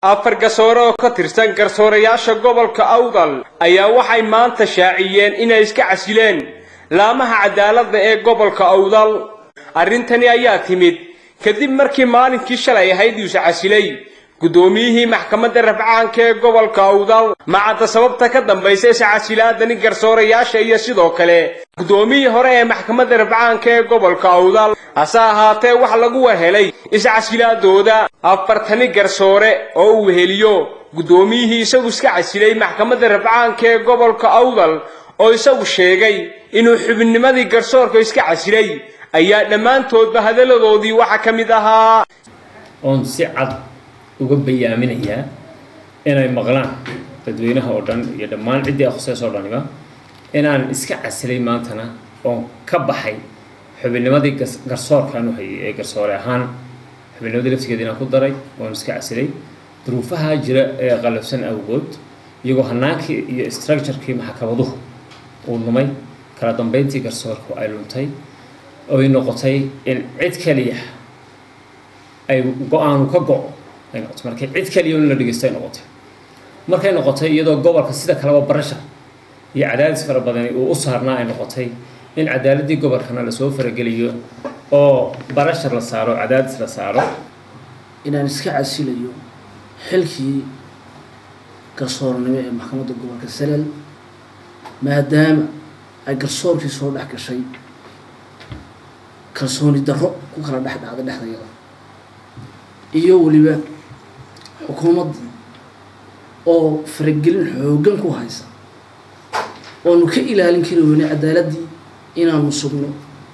afar garsoore oo ka tirsan garsoorayaasha gobolka awdal ayaa waxay maanta shaaciyeen inay iska casileen laamaha cadaaladda ee gobolka awdal arrintani ayaa timid kadib markii maalinkii shalay ahayd iusa casilay guddoomiyihii maxkamadda rafcaanka ee gobolka awdal macadda sababta ka dambaysa iscasilaadani garsoorayaasha iyo sidoo kale guddoomiyii hore ee maxkamadda rafcaanka ee gobolka awdal hase ahaatee wax lagu warhelay iscasilaadooda afartani garsoore oo uu weheliyo guddoomiyihii isagu iska casilay maxkamadda rafcaanka ee gobolka awdal oo isagu sheegay inuu xubinnimadii garsoorka iska casilay ayaa dhammaantoodba hadalladoodii waxa ka mid ahaa oon si cad uga bayaaminayaa inay maqlaan dadweynaha oo dhan iyo dhammaan ciddii akhusees oo dhaniba inaan iska casilay maantana oon ka baxay xubinnimadii garsoorkaan u hayay ee garsoore ahaan xubinnimadii laftigeeda inaan ku daray oon iska casilay duruufaha jira ee qalabsan awgood iyagoo hanaankii iyo structurekii maxkamaduhu uu lumay kala dambeyntii garsoorku ay luntay oy noqotay in cid kaliya ay go-aanu ka go-o ay noqotay markay cid kaliya in la dhegeysto ay noqotay markay noqotay iyadoo gobolka sida kaleba barashar iyo cadaadis fara badani uu u saarnaa ay noqotay in cadaaladii gobolkana lasoo farageliyo oo barashar la saaro cadaadis la saaro inaan iska casilayo xilkii garsoornimo ee maxkamadda gobolka salal maadaama ay garsoorkii soo dhex gashay kalsooni darro ku kala dhex dhacda dhexdayada iyo weliba xukuumaddii oo faragelin xooggan ku haysa oonu ka ilaalin kari weyne cadaaladdii inaanu sugno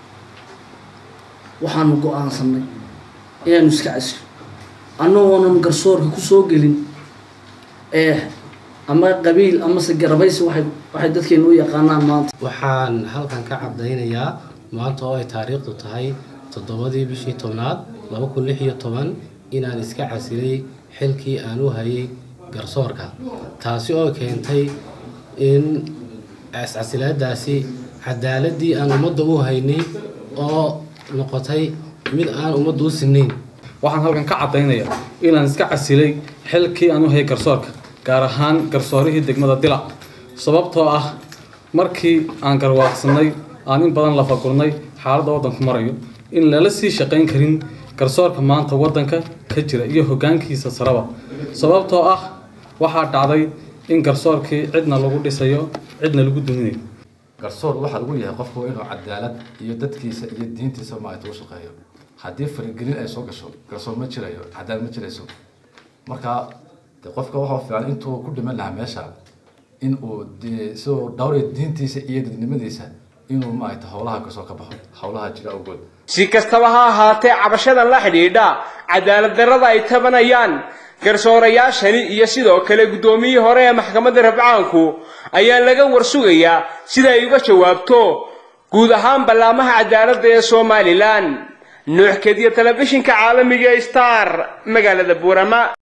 waxaanu go-aansanay inaanu iska casilo annagoonan garsoorka kusoo gelin ee ama qabiil amase garabaysi waay waxay dadkeenu u yaqaanaan maanta waxaan halkan ka caddaynayaa maanta oo ay taariikhdu tahay toddobadii bishii tobnaad laba kun lix iyo toban inaan iska casilay xilkii aan u hayay garsoorka taasi oo keentay in iscasilaadaasi cadaaladii aan ummadda u haynay oo noqotay mid aan ummadda u sinayn waxaan halkan ka caddaynayaa inaan iska casilay xilkii aan u hayay garsoorka gaar ahaan garsoorihii degmada dila sababtoo ah markii aan garwaaqsanay aan in badan lafagurnay xaaladda waddanku marayo in lala sii shaqayn karin garsoorka maanta waddanka ka jira iyo hoggaankiisa saraba sababtoo ah waxaa dhacday in garsoorkii cidna lagu dhisayo cidna lagu duminayo garsoor waxaa lagu yahay qofku inuu cadaalad iyo dadkiisa iyo diintiisa maaragta u shaqeeyo haddii faragelin ay soo gasho garsoor ma jirayo cadaalad ma jirayso marka de qofka waxaa fiican intuu ku dhiman lahaa meesha in uu siduu dhowraya diintiisa iyo dadnimadiisa inuu maaragta howlaha kasoo ka baxo howlaha jira awgood si kastaba ha ahaatee cabashadan la xidhiidha cadaalad darrada ay tabanayaan garsoorayaashani iyo sidoo kale guddoomiyihii hore ee maxkamadda rafcaanku ayaa laga warsugayaa sida ay uga jawaabto guud ahaan ballaamaha cadaaladda ee somalilan nuux kediya telefishinka caalamiga star magaalada buurama